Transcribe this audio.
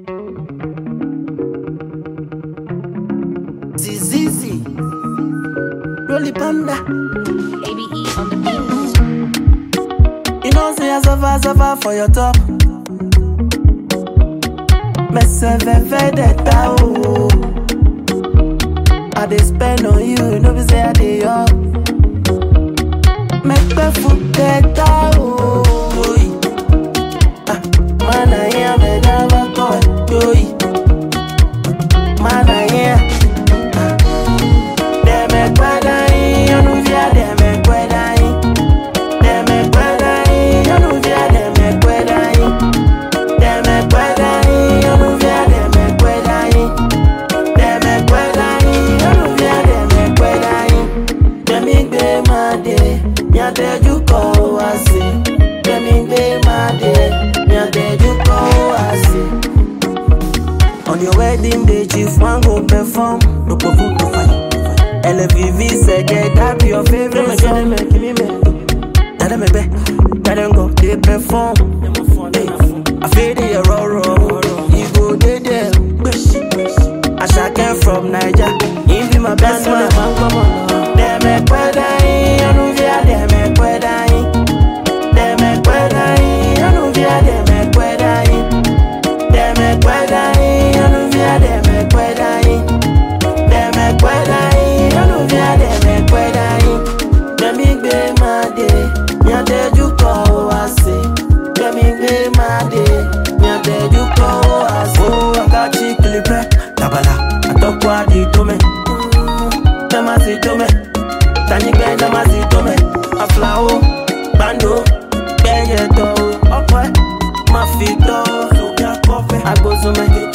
Zizizi, Rolly Panda. ABE on the beat. You know, say I suffer, suffer for your top. Me se ve vendetta, oh. I dey spend on you, no be say I dey up. Make me forget that, oh. Ah, man, I am a never go, yo. Man, I am. Dem me kweda yin, onu via dem me kweda yin. Dem me kweda yin, onu via dem me kweda yin. Dem me kweda yin, onu via dem me kweda yin. Dem me kweda yin, onu via dem me kweda yin. Dem mi gbe ma de, mi ateju ko wa si. Dem mi gbe ma de, mi ateju ko wa si. On your wedding day, chief one go perform. No perform, no fight. LVV said, yeah, that be your favorite song. Give me, Dada me be, dada go, they perform. Hey, I feel the raw raw. You go there, there. Ashake from Niger, he be my best man. Dem me kweda yin, anu via dem me kweda yin. Dem me kweda yin, anu via dem me kweda yin. Dem me kweda yin, anu via dem me kweda yin. Dem me kweda yin, anu via dem me kweda yin. Dem mi gbe ma de, mi ateju ko wa se. Dem mi gbe ma de, mi ateju ko wa se. Oh, akachi kilipe, tabala, atokwa di tome. Dem a si tome, tanyigbe dem a si tome. Aflao, bando, gbẹyẹ tọ o, ọpẹ, ma fi tọ o. Agbosume,